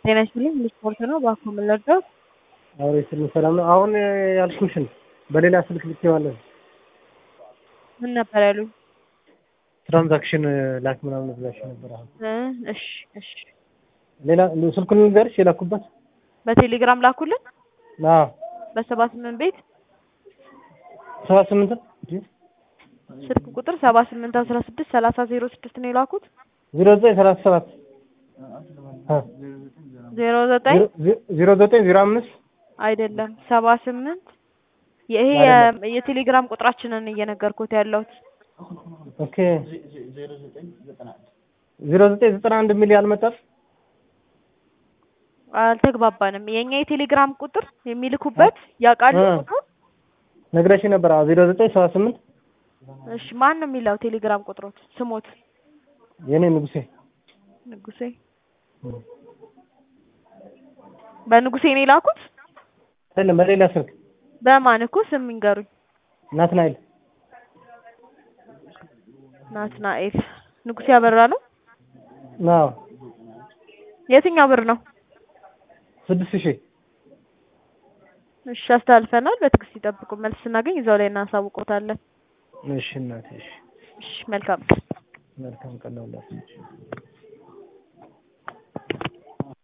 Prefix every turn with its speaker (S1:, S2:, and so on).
S1: ጤና ይስጥልኝ ስፖርት ነው እባክዎ ምን ልርዳዎት?
S2: አውሬ ስል ሰላም ነው። አሁን ያልኩሽን በሌላ ስልክ ልኬዋለሁ።
S1: ምን ነበር ያሉኝ?
S2: ትራንዛክሽን ላክ ምናምን ብላሽ ነበር። አሁን
S1: እ እሺ እሺ
S2: ሌላ ስልኩን ልንገርሽ የላኩበት
S1: በቴሌግራም ላኩልን
S2: አዎ
S1: በሰባ ስምንት ቤት
S2: ሰባ ስምንት
S1: ስልክ ቁጥር ሰባ ስምንት አስራ ስድስት ሰላሳ ዜሮ ስድስት ነው የላኩት
S2: ዜሮ ዘጠኝ ሰላሳ ሰባት
S1: ዜሮ ዘጠኝ
S2: ዜሮ ዘጠኝ ዜሮ አምስት
S1: አይደለም ሰባ ስምንት ይሄ የ- የቴሌግራም ቁጥራችንን እየነገርኩት ያለሁት
S2: ኦኬ ዜሮ ዘጠኝ ዘጠና አንድ የሚል ያልመጣም
S1: አልተግባባንም። የኛ የቴሌግራም ቁጥር የሚልኩበት ያውቃሉ
S2: እ።
S1: ቁጥሩ?
S2: ነግረሽ ነበር። ዜሮ ዘጠኝ ሰባ ስምንት
S1: እሺ ማን ነው የሚለው ቴሌግራም ቁጥሮት? ስሞት
S2: የኔ ንጉሴ
S1: ንጉሴ በንጉሴ ነው የላኩት?
S2: አይደለም በሌላ ስልክ
S1: በማን እኮ ስም ይንገሩኝ።
S2: ናትናኤል
S1: ናትናኤል ንጉሴ አበራ ነው።
S2: አዎ
S1: የትኛው ብር ነው?
S2: ስድስት ሺህ
S1: እሺ አስተላልፈናል። በትዕግስት ይጠብቁ። መልስ ስናገኝ እዛው ላይ እናሳውቆታለን።
S2: እሺ እናቴ እሺ
S1: እሺ መልካም
S2: መልካም ቀን ነው